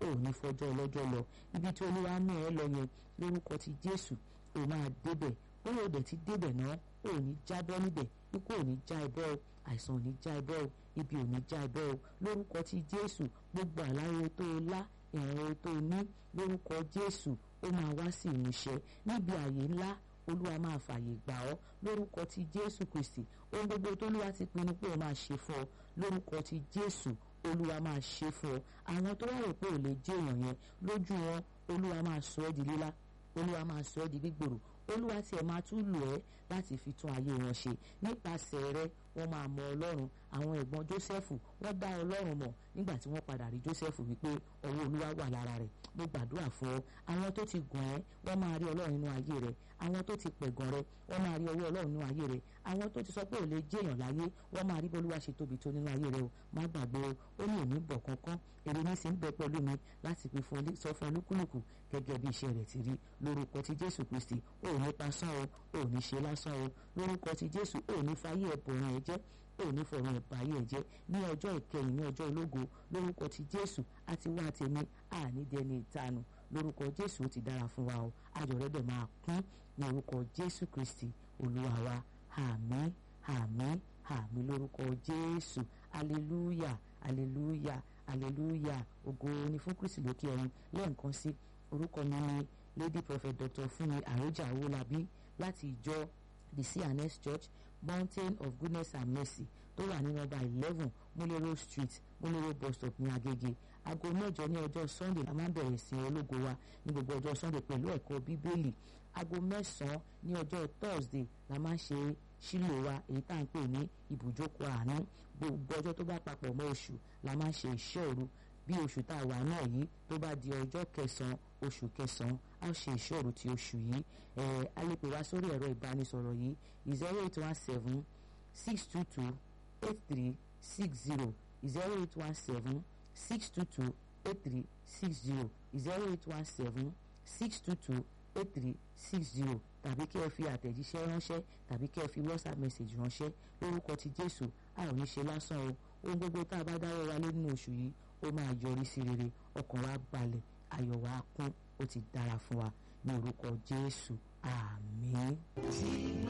ò ní fọjọ́ ọlọ́jọ́ lọ ibi tí olúwa mú ẹ lọ yẹn lórúkọ ti jésù ò máa débẹ̀ bóyá òdẹ ti débẹ̀ náà ò ní jábọ́ níbẹ̀ ikú ò ní já ẹbọ o àìsàn ò ní já ẹbọ o ibi ò ní já ẹbọ o lórúkọ ti jésù gbogbo àlàyé tó o lá ìrànwọ́ tó o ní lórúkọ jésù ó máa wá sí ìmúṣẹ níbi àyè ńlá olúwa máa fààyè gbà ọ́ lórúkọ ti jésù kristi ohun gbogbo tó olúwa ti pinnu pé ó máa ṣe fún ọ lórúkọ ti jésù olúwa máa ṣe fún ọ àwọn tó wá rò pé ò lè jẹ́ èèyàn yẹn lójú wọn olúwa máa sọ ẹ́ di lílá olúwa máa sọ ẹ́ di gbígbòrò olúwa tiẹ̀ máa tún lò ẹ́ láti fi tún ayé wọn ṣe nípasẹ̀ rẹ wọ́n máa mọ ọlọ́run àwọn ẹ̀gbọ́n jósẹ́fù wọ́n dá ọlọ́run mọ̀ nígbà tí wọ́n padà rí jósẹ́fù wípé ọwọ́ olúwa wà lára rẹ̀ mo gbàdúrà fún ọ àwọn tó ti gàn ẹ́ wọ́n máa rí ọlọ́run nínú ayé rẹ̀ àwọn tó ti pẹ̀gàn rẹ wọ́n máa rí ọwọ́ ọlọ́run nínú ayé rẹ̀ àwọn tó ti sọ pé ò lè jẹ́yàn láyé wọ́n máa rí bí olúwa ṣe tóbi tó nínú ayé rẹ̀ o má gbàgbé o ó ní òní bọ̀ kankan èrè ní sì ń bẹ pẹ̀lú mi láti fi sọ fún olúkúlùkù gẹ́gẹ́ bí iṣẹ́ rẹ̀ ti rí lórúkọ ti jésù kristi ò ní pasán o ò ní ṣe lásán o lórúkọ ti jésù ò ní fayé ẹ̀bùn ẹ̀ jẹ́ ò ní fọ̀rọ̀ ẹ̀báyé ẹ̀ jẹ́ ní ọjọ́ ìkẹyìn ní ọjọ́ ológo lórúkọ ti jésù àti wá tèmi ànídẹni ìtanu lórúkọ jésù ó ti dára fún wa o ayọ̀ rẹ̀ dẹ̀ máa kún ní orúkọ jésù kristi olúwa wa àmín àmín àmín lórúkọ jésù aleluya aleluya aleluya ògo ni fún kristi lókè ọ̀run lẹ́ẹ̀kan sí orúkọ mi ni lady prophet dr fúnmi àròjà owólabí láti ìjọ the cns church mountain of goodness and mercy tó wà ní nọ́mbà eleven múlẹ́rọ̀ street múlẹ́rọ̀ bus stop ní agége aago mẹ́jọ ní ọjọ́ sunday la máa ń bẹ̀rẹ̀ sí ológo wa ní gbogbo ọjọ́ sunday pẹ̀lú ẹ̀kọ́ bíbélì aago mẹ́sàn-án ní ọjọ́ thursday la máa ń ṣe sílò wa èyí tá à ń pè ní ibùjókòó àánú gbogbo ọjọ́ tó bá papọ̀ mọ́ oṣù la máa ń ṣe iṣẹ́ òru bí oṣù tá a wà náà yìí tó bá di ọjọ́ kẹsàn-án oṣù kẹsàn-án a ṣe ìṣòro ti oṣù yìí ẹ a lè pè wá sórí ẹ̀rọ ìbánisọ̀rọ̀ yìí zero eight one seven six two two eight three six zero zero eight one seven six two two eight three six zero zero eight one seven six two two eight three six zero tàbí kí ẹ fi àtẹ̀jíṣẹ́ ránṣẹ́ tàbí kí ẹ fi whatsapp message ránṣẹ́ lórúkọ ti jésù a ò ní ṣe lásán o ohun gbogbo tá a bá dáwọ́ wa lé nínú oṣù yìí ó máa yọrí sí rere ọkàn wa balẹ̀ ayọ̀ wa kún ó ti dára fún wa ní orúkọ jésù àmín.